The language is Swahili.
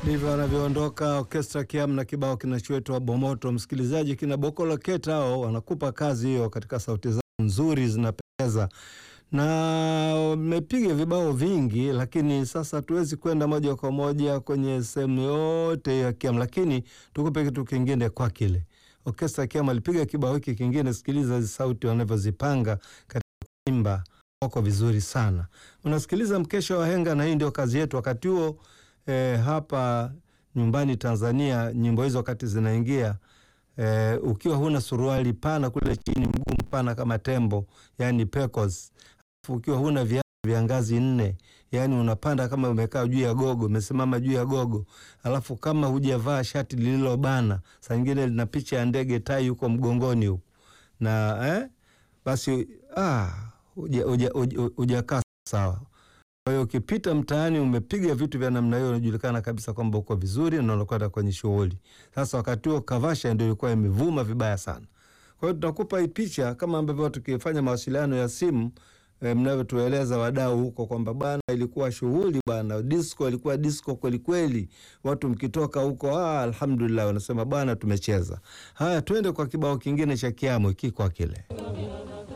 Ndivyo anavyoondoka Orkestra Kiam na kibao kinachoitwa Bomoto. Msikilizaji, kina Bokolo Keta hao wanakupa kazi hiyo katika sauti zao nzuri, zinapendeza na wamepiga vibao vingi, lakini sasa hatuwezi kwenda moja kwa moja kwenye sehemu yote ya Kiam, lakini tukupe kitu kingine kwa kile Orkestra Kiam alipiga kibao hiki kingine. Sikiliza hizi sauti wanavyozipanga katika kuimba, wako vizuri sana. Unasikiliza mkesha wa Henga, na hii ndio kazi yetu wakati huo. E, hapa nyumbani Tanzania nyimbo hizo wakati zinaingia e, ukiwa huna suruali pana kule chini, mguu mpana kama tembo, yani pecos, ukiwa huna viatu vya ngazi nne, yani unapanda kama umekaa juu ya gogo, umesimama juu ya gogo, alafu kama hujavaa shati lililobana, saa nyingine lina picha ya ndege tai huko mgongoni huko na eh, basi ah, hujakaa sawa. Kwa hiyo ukipita mtaani umepiga vitu vya namna hiyo, unajulikana kabisa kwamba uko vizuri na unakwenda kwenye shughuli. Sasa wakati huo Kavasha ndio ilikuwa imevuma vibaya sana. Kwa hiyo tunakupa hii picha kama ambavyo tukifanya mawasiliano ya simu e, mnavyotueleza wadau huko kwamba bwana, ilikuwa shughuli bwana, disco ilikuwa disco kweli kweli, watu mkitoka huko ah, alhamdulillah wanasema bwana, tumecheza. Haya, twende kwa kibao kingine cha Kiamo hiki kwa kile